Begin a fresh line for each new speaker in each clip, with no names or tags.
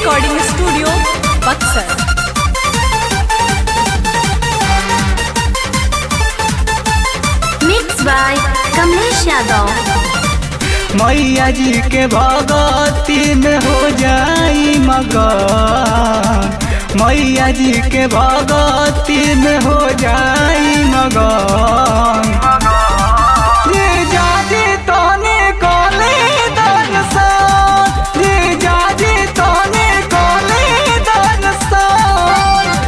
Recording studio Buxar
mix by Kamlesh Yadav
मैया जी के भगती में हो जाई मगन मैया जी के भगती में हो जाई मगन ये जाजी तोने कोले दर्शन ये जाजी तोने कोले दर्शन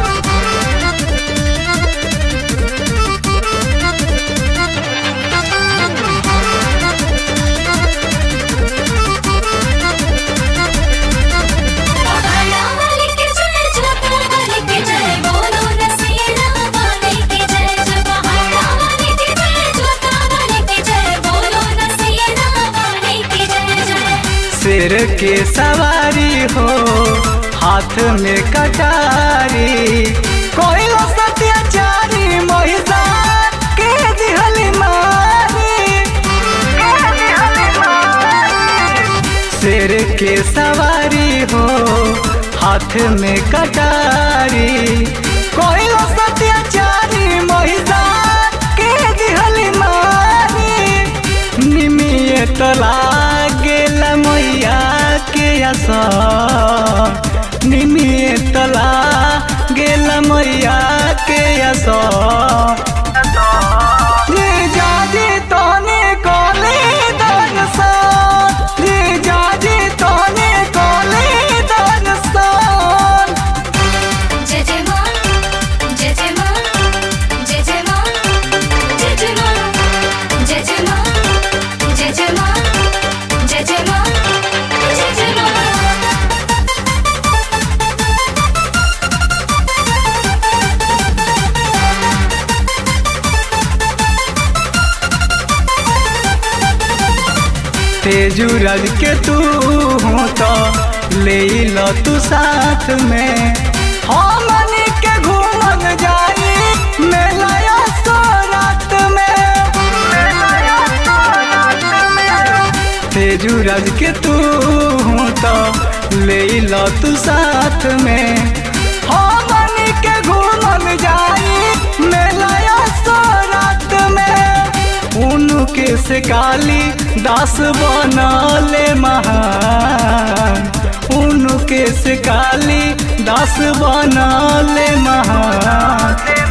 पहाड़ा वाले के जय जोता वाले के जय बोलो रसीला वाले के जय जय पहाड़ा वाले के जय जोता वाले के जय बोलो रसीला वाले के जय जय
सिर के सवारी हो हाथ में कटारी कोई सत्याचारी महिषार के दिहली मारी के दिहली मारी। सिर के सवारी हो हाथ में कटारी कोई सत्याचारी महिषार के दिहली मारी निमिये तो लागेला मैया के असर निमिये तो लागेला मैया के असर रे जाजी तोने कोले दर्शन रे जाजी तोने कोले दर्शन
जय जय मां जय जय मां जय जय मां जय जय मां जय जय मां जय जय मां जय जय मां जय जय मां
तेजू रज के तू हो तो ले लो तू साथ में हमन के घूमन जाई मेला सो रात में तेजू रज के तू हो तो ले लो तू साथ में हमन के घूमन जाई मेला सो रात में उनके से काली दास बनले महान उनके से काली दास बनले महान